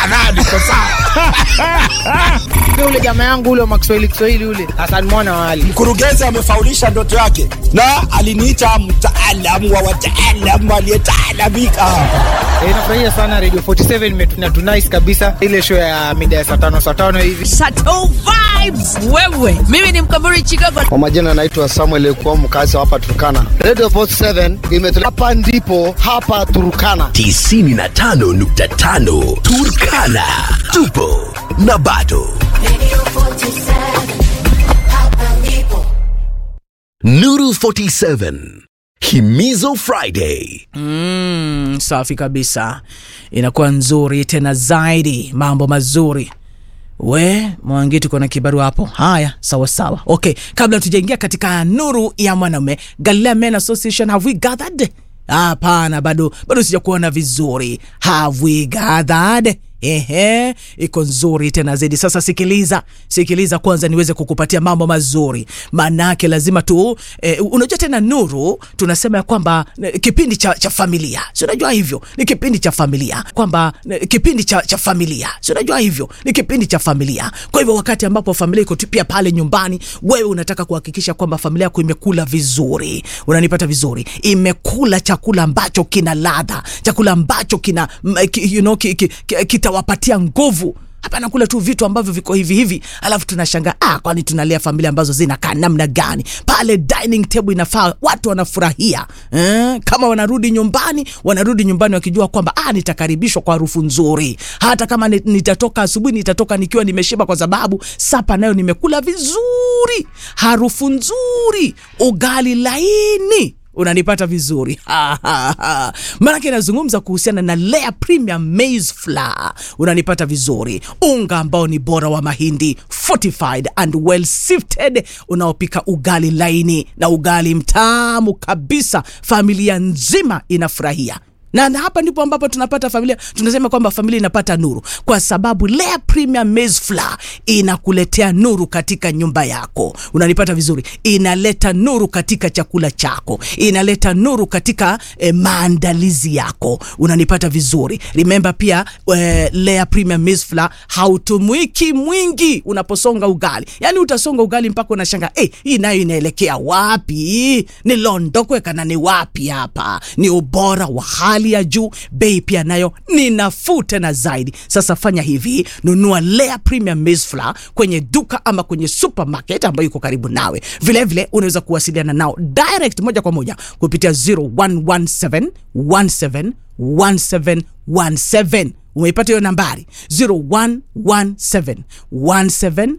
kadhaa niko sawa. ule jamaa yangu ule wa makiswahili kiswahili ule Hassan Mwana wali Mkurugenzi amefaulisha ndoto yake na aliniita mtaalamu wa wataalamu aliyetaalamika. e, nafurahia sana Radio 47 imetuna tunice kabisa ile show ya mida ya saa tano saa tano hivi Chateau vibes wewe mimi ni mkaburi chicago Kwa majina anaitwa Samuel Ekuwa, mkazi wa hapa Turkana. Radio Post 7 imetuleta hapa, ndipo hapa Turkana. 95.5 Turkana. Tupo na bado. Nuru 47. Himizo Friday. mm, safi kabisa inakuwa nzuri tena zaidi mambo mazuri we mwangi tuko na kibarua hapo haya sawa sawa okay kabla tujaingia katika nuru ya mwanaume galilea men association have we gathered hapana bado bado sijakuona vizuri have we gathered ehe iko nzuri tena zaidi sasa sikiliza sikiliza kwanza niweze kukupatia mambo mazuri maanaake lazima tu eh, unajua tena nuru tunasema ya kwamba eh, kipindi cha, cha familia si unajua hivyo ni kipindi cha familia kwamba eh, kipindi cha, cha familia si unajua hivyo ni kipindi cha familia kwa hivyo wakati ambapo familia iko tu pia pale nyumbani wewe unataka kuhakikisha kwamba familia yako imekula vizuri unanipata vizuri imekula chakula ambacho kina ladha chakula ambacho kina mm, ki, you know, ki, ki, ki, kitawapatia nguvu hapana kula tu vitu ambavyo viko hivi hivi alafu tunashanga ah, kwani tunalea familia ambazo zinakaa namna gani pale dining table inafaa watu wanafurahia eh? kama wanarudi nyumbani wanarudi nyumbani wakijua kwamba ah, nitakaribishwa kwa harufu nzuri hata kama ni- nitatoka asubuhi nitatoka nikiwa nimeshiba kwa sababu sapa nayo nimekula vizuri harufu nzuri ugali laini unanipata vizuri maanake inazungumza kuhusiana na Lea Premium Maize Flour unanipata vizuri unga ambao ni bora wa mahindi fortified and well sifted unaopika ugali laini na ugali mtamu kabisa familia nzima inafurahia na, na hapa ndipo ambapo tunapata familia tunasema kwamba familia inapata nuru kwa sababu Lea Premium Maize Flour inakuletea nuru katika nyumba yako unanipata vizuri inaleta nuru katika chakula chako inaleta nuru katika eh, maandalizi yako unanipata vizuri remember pia eh, Lea Premium Maize Flour hautumwiki mwingi unaposonga ugali yani utasonga ugali mpaka unashanga hey, hii nayo inaelekea wapi nilondokwe kana ni wapi hapa ni ubora wa hali ya juu bei pia nayo ni nafuu tena zaidi sasa fanya hivi nunua Lea Premium Maize Flour kwenye duka ama kwenye supermarket ambayo iko karibu nawe vilevile unaweza kuwasiliana nao direct moja kwa moja kupitia 0117 17 1717 umeipata hiyo nambari 0117 17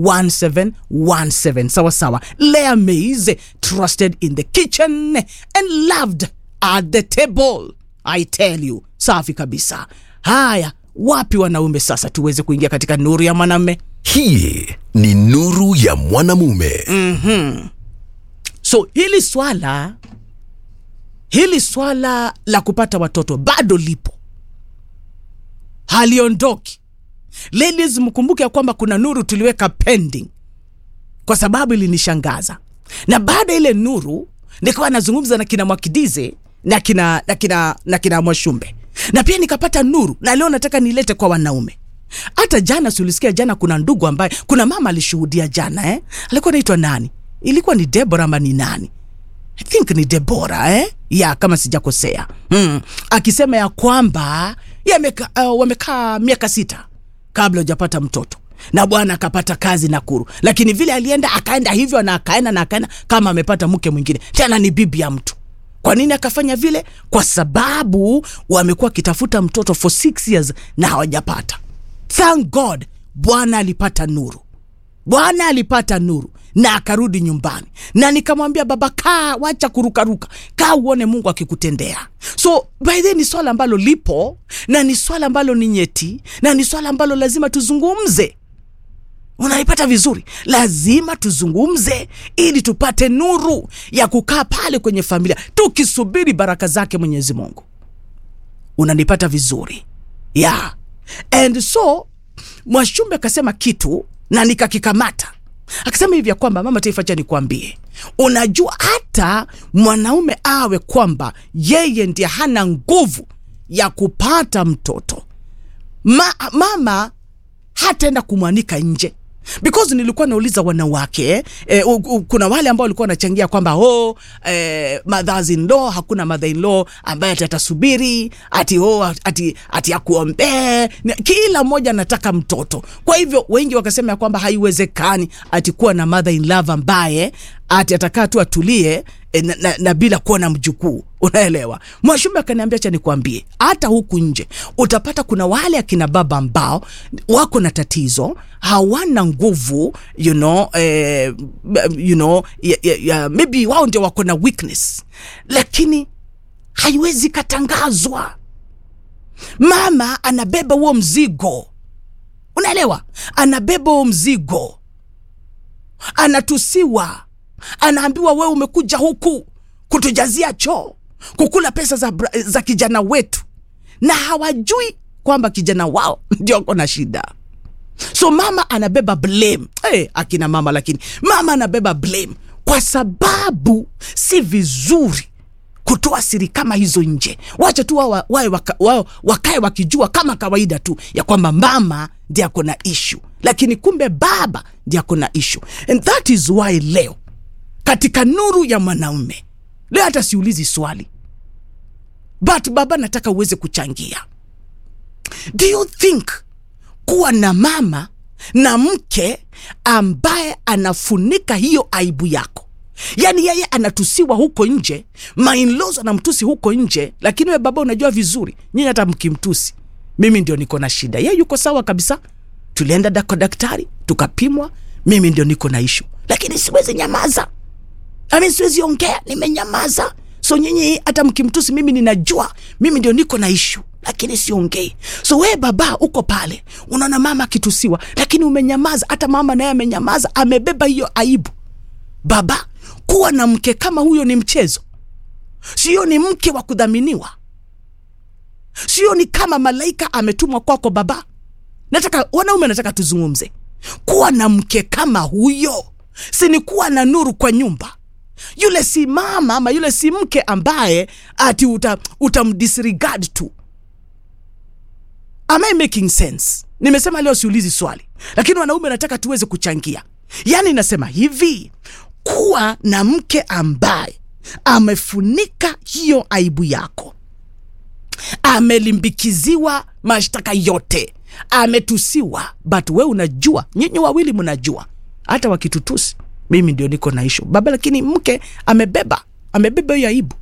1717 sawa sawa Lea Maize trusted in the kitchen and loved at the table I tell you safi kabisa haya wapi wanaume sasa tuweze kuingia katika nuru ya mwanamme Hii ni nuru ya mwanamume. so hili swala hili swala la kupata watoto bado lipo haliondoki ladies mkumbuke ya kwamba kuna nuru tuliweka pending kwa sababu ilinishangaza na baada ya ile nuru nikawa nazungumza na kina mwakidize na kina na kina na kina mwashumbe na pia nikapata nuru na leo nataka nilete kwa wanaume hata jana siulisikia jana kuna ndugu ambaye kuna mama alishuhudia jana eh? alikuwa naitwa nani ilikuwa ni debora ama ni nani I think ni Debora eh? ya kama sijakosea mm. akisema ya kwamba yameka, uh, wamekaa miaka sita kabla hujapata mtoto na bwana akapata kazi Nakuru, lakini vile alienda akaenda hivyo na akaenda na akaenda kama amepata mke mwingine, tena ni bibi ya mtu. Kwa nini akafanya vile? Kwa sababu wamekuwa wakitafuta mtoto for six years na hawajapata. Thank God bwana alipata nuru bwana alipata nuru na akarudi nyumbani na nikamwambia baba kaa wacha kurukaruka kaa uone mungu akikutendea so by the way, ni swala ambalo lipo na ni swala ambalo ni nyeti na ni swala ambalo lazima tuzungumze unaipata vizuri lazima tuzungumze ili tupate nuru ya kukaa pale kwenye familia tukisubiri baraka zake mwenyezi mungu unanipata vizuri yeah. and so mwashumbe akasema kitu na nikakikamata akasema hivi ya kwamba mama taifa cha nikuambie unajua hata mwanaume awe kwamba yeye ndiye hana nguvu ya kupata mtoto Ma, mama hataenda kumwanika nje because nilikuwa nauliza wanawake eh, eh, u- u- kuna wale ambao walikuwa wanachangia kwamba oh, eh, mothers in law hakuna mother in law ambaye ati atasubiri ati oh, ati, ati akuombee Ni- kila mmoja anataka mtoto kwa hivyo wengi wakasema ya kwamba haiwezekani ati kuwa na mother in love ambaye ati atakaa tu atulie eh, na, na, na bila kuwa na mjukuu unaelewa mwashumbe akaniambia cha nikwambie hata huku nje utapata kuna wale akina baba ambao wako na tatizo hawana nguvu you know, eh, you know ya, ya, ya, maybe wao ndio wako na weakness lakini haiwezi katangazwa mama anabeba huo mzigo unaelewa anabeba huo mzigo anatusiwa anaambiwa wewe umekuja huku kutujazia choo kukula pesa za, bra- za kijana wetu na hawajui kwamba kijana wao ndio ako na shida so mama anabeba blame hey, akina mama lakini mama anabeba blame kwa sababu si vizuri kutoa siri kama hizo nje wacha tu wao wa- wawe waka, wao wakae wakijua kama kawaida tu ya kwamba mama ndi ako na ishu lakini kumbe baba ndi ako na ishu and that is why leo katika nuru ya mwanaume leo hata siulizi swali but baba nataka uweze kuchangia do you think kuwa na mama na mke ambaye anafunika hiyo aibu yako yaani yeye anatusiwa huko nje mainlos anamtusi huko nje lakini we baba unajua vizuri nyinyi hata mkimtusi mimi ndio niko na shida ye yuko sawa kabisa tulienda da- kwa daktari tukapimwa mimi ndio niko na ishu lakini siwezi nyamaza Ami siwezi ongea, nimenyamaza. So nyinyi hata mkimtusi mimi ninajua mimi ndio niko na ishu, lakini siongei. So we baba uko pale, unaona mama akitusiwa, lakini umenyamaza. Hata mama naye amenyamaza, amebeba hiyo aibu. Baba, kuwa na mke kama huyo ni mchezo, sio? Ni mke wa kudhaminiwa, sio? Ni kama malaika ametumwa kwako baba. Nataka wanaume, nataka tuzungumze. Kuwa na mke kama huyo, si ni kuwa na nuru kwa nyumba yule si mama ama yule si mke ambaye ati uta, utamdisregard tu am I making sense nimesema leo siulizi swali lakini wanaume nataka tuweze kuchangia yaani nasema hivi kuwa na mke ambaye amefunika hiyo aibu yako amelimbikiziwa mashtaka yote ametusiwa but we unajua nyinyi wawili mnajua hata wakitutusi mimi ndio niko na ishu baba lakini mke amebeba amebeba hiyo aibu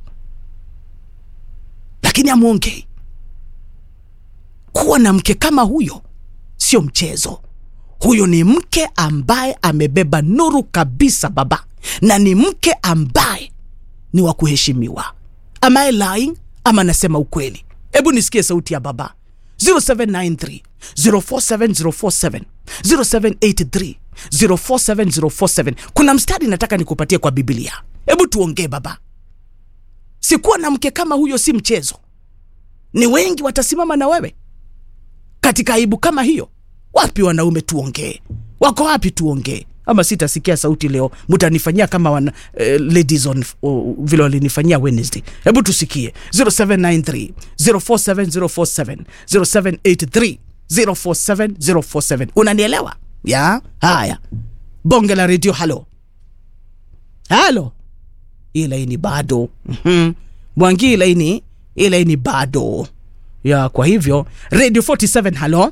lakini amwongei kuwa na mke kama huyo sio mchezo huyo ni mke ambaye amebeba nuru kabisa baba na ni mke ambaye ni wa kuheshimiwa am I lying ama nasema ukweli hebu nisikie sauti ya baba 0793 047047 0783 047047 kuna mstari nataka nikupatie kwa biblia hebu tuongee baba sikuwa na mke kama huyo si mchezo ni wengi watasimama na wewe katika aibu kama hiyo wapi wanaume tuongee wako wapi tuongee ama sitasikia sauti leo mtanifanyia kama wana, eh, ladies on uh, vile walinifanyia wednesday hebu tusikie 0793 047047 0783 047047 unanielewa ya haya bonge la redio halo halo hii laini bado mm-hmm. mwangi hii laini hii laini bado ya kwa hivyo radio 47 halo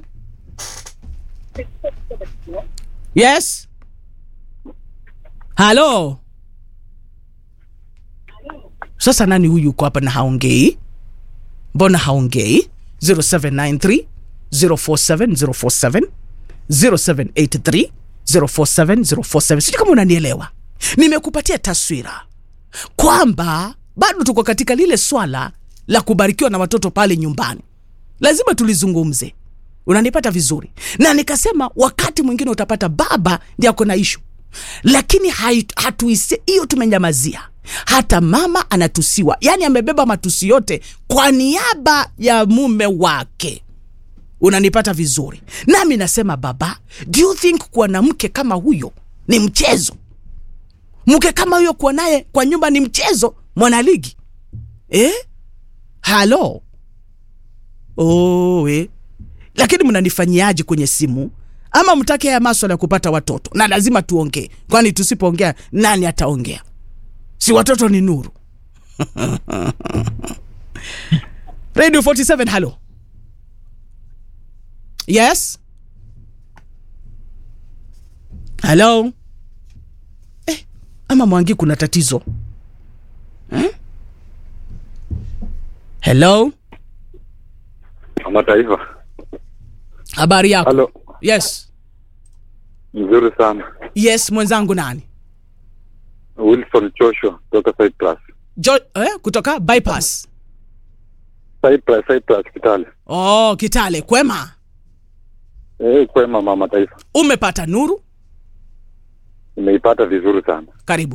yes halo sasa nani huyu uko hapa na haongei mbona haongei 0793 047047 0783 047047 sijui kama unanielewa nimekupatia taswira kwamba bado tuko katika lile swala la kubarikiwa na watoto pale nyumbani lazima tulizungumze unanipata vizuri na nikasema wakati mwingine utapata baba ndi ako na ishu lakini hai- hatuise hiyo tumenyamazia hata mama anatusiwa yaani amebeba matusi yote kwa niaba ya mume wake unanipata vizuri nami nasema baba do you think kuwa na mke kama huyo ni mchezo mke kama huyo kuwa naye kwa nyumba ni mchezo mwanaligi eh? halo oh, eh. lakini mnanifanyiaje kwenye simu ama mtake haya maswala ya kupata watoto na lazima tuongee kwani tusipoongea nani ataongea si watoto ni nuru radio 47 halo yes halo eh, ama mwangi kuna tatizo hmm? hello Mataifa. habari yako Halo, yes nzuri sana. yes mwenzangu nani Wilson Joshua kutoka Cyprus. jo, eh, kutoka bypass Cyprus, Cyprus Kitale. oh kitale kwema Eh, kwema mama taifa. umepata nuru Nimeipata vizuri sana. karibu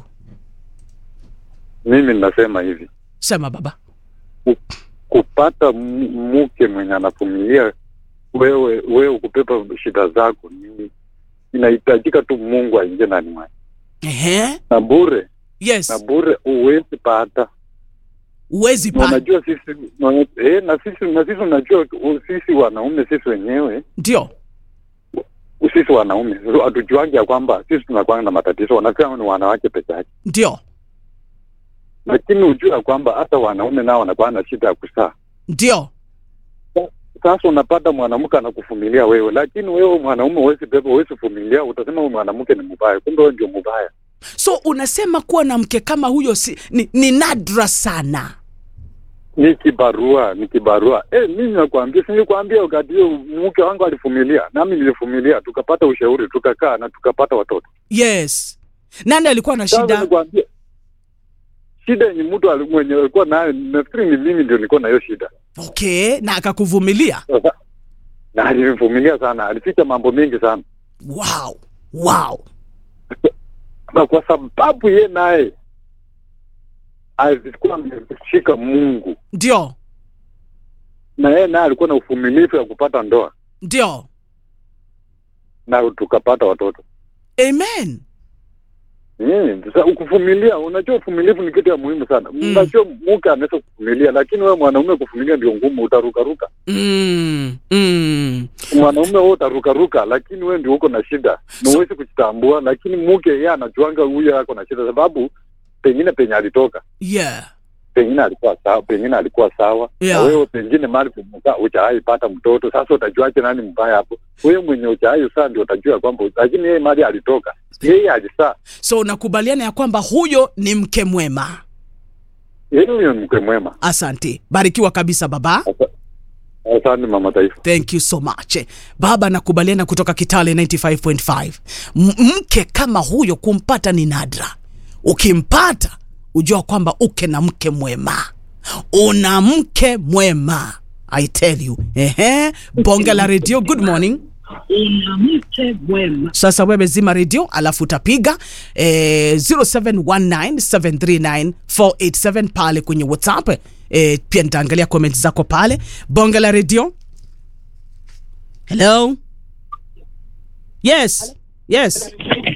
Mimi ninasema hivi, sema baba ku- kupata m- mke mwenye anavumilia wewe wewe kupepa shida zako ni inahitajika tu Mungu aingie ndani mwake. Ehe. Na bure, na yes bure huwezi pata. uwezi Na pa Unajua sisi na, eh, na sisi na sisi unajua u- sisi wanaume sisi wenyewe ndio sisi wanaume hatujuangi ya kwamba sisi tunakwanga na matatizo, wanasema ni wanawake peke yake, ndio lakini hujua ya kwamba hata wanaume nao wanakuwa na shida ya kusaa. ndio Sasa unapata mwanamke anakuvumilia wewe, lakini wewe mwanaume huwezi beba, huwezi vumilia, utasema huyu mwanamke ni mbaya, kumbe wewe ndio mbaya. so unasema kuwa na mke kama huyo si, ni, ni nadra sana Ni kibarua, ni kibarua. Eh, mimi nakwambia, si nilikwambia wakati hiyo mke wangu alivumilia, nami nilivumilia, tukapata ushauri, tukakaa na tukapata watoto. yes nani alikuwa na Sasa shida nikwambia, shida yenye mtu ali- mwenye alikuwa nayo, nafikiri ni mimi ndio nilikuwa na hiyo shida. okay na akakuvumilia Sasa na alinivumilia sana, alificha mambo mengi sana, wow wow na kwa sababu ye naye alikuwa ameshika Mungu ndio na yeye naye alikuwa na uvumilivu ya kupata ndoa ndio na tukapata watoto. amen Mm, sasa ukuvumilia, unajua uvumilivu ni kitu ya muhimu sana. Mm. Unajua mke anaweza kuvumilia, lakini wewe mwanaume kuvumilia ndio ngumu, utarukaruka. mm, mm. Mwanaume wewe utarukaruka, lakini wewe ndio uko na shida na huwezi kujitambua, lakini mke yeye anajuanga huyo ako na shida, sababu pengine penye alitoka yeah pengine alikuwa sawa, pengine alikuwa sawa Yeah. na wewe pengine mali kumuka hujawahi pata mtoto. Sasa utajuaje nani mbaya hapo? Wewe mwenye hujawahi saa ndio utajua kwamba, lakini yeye mali alitoka, yeye alisaa, so unakubaliana ya kwamba huyo ni mke mwema yeye ni mke mwema. asante barikiwa kabisa baba Asante mama taifa. thank you so much baba nakubaliana kutoka kitale 95.5 M- mke kama huyo kumpata ni nadra ukimpata ujua kwamba uke na mke mwema una mke mwema i tell you ehe bonge la redio good morning sasa wewe zima redio alafu utapiga eh, 0719739487 pale kwenye whatsapp eh, pia nitaangalia comment zako pale bonge la redio hello yes yes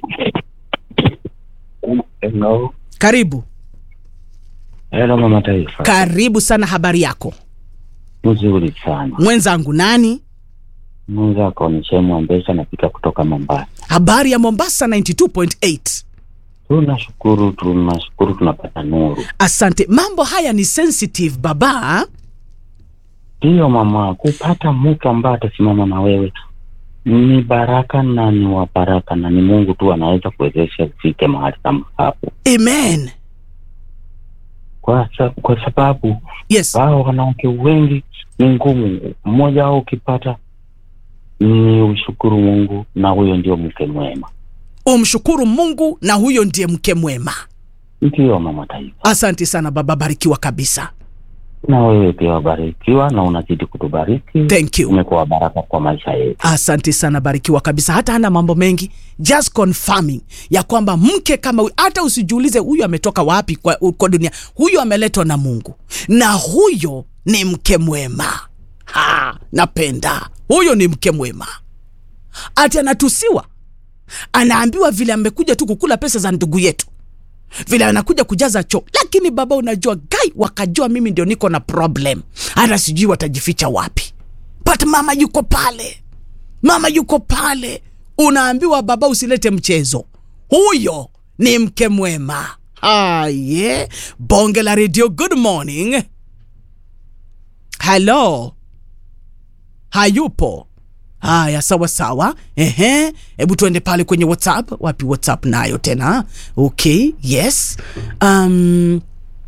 Hello. karibu Hello mama taifa. karibu sana habari yako Mzuri sana. mwenzangu nani Mwenzako ni Shemu Ambesa napika kutoka Mombasa. habari ya mombasa 92.8 Tunashukuru, tunashukuru tunapata nuru. asante mambo haya ni sensitive baba Ndiyo mama, kupata mke ambaye atasimama na wewe ni baraka na ni wa baraka na ni Mungu tu anaweza kuwezesha ufike mahali kama hapo, amen kwa, sa, kwa sababu yes hao wanawake wengi ni ngumu. Mmoja wao ukipata ni ushukuru Mungu, na huyo ndio mke mwema. umshukuru mungu na huyo ndiye mke mwema Ndiyo mama taifa. asante sana baba barikiwa kabisa na wewe pia wabarikiwa na unazidi kutubariki. Thank you. Umekuwa baraka kwa maisha yetu. asante sana barikiwa kabisa hata hana mambo mengi just confirming ya kwamba mke kama huyu hata usijiulize huyu ametoka wapi kwa, kwa dunia huyu ameletwa na mungu na huyo ni mke mwema ha, napenda huyo ni mke mwema ati anatusiwa anaambiwa vile amekuja tu kukula pesa za ndugu yetu vile anakuja kujaza choo lakini baba unajua gai wakajua mimi ndio niko na problem hata sijui watajificha wapi but mama yuko pale mama yuko pale unaambiwa baba usilete mchezo huyo ni mke mwema haye bonge la redio good morning halo hayupo haya sawa sawa ehe hebu tuende pale kwenye whatsapp wapi whatsapp nayo tena okay yes um,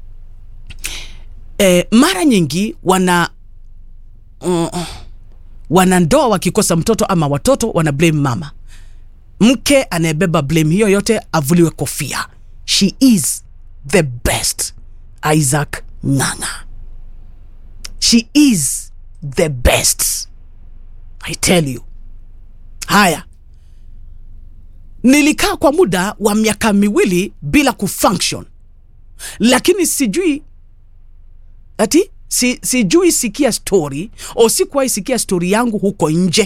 eh, mara nyingi wana uh, wanandoa wakikosa mtoto ama watoto wana blame mama mke anayebeba blame hiyo yote avuliwe kofia she is the best isaac nganga she is the best i tell you haya nilikaa kwa muda wa miaka miwili bila kufunction lakini sijui ati si, sijui sikia story o sikuwahi sikia story yangu huko nje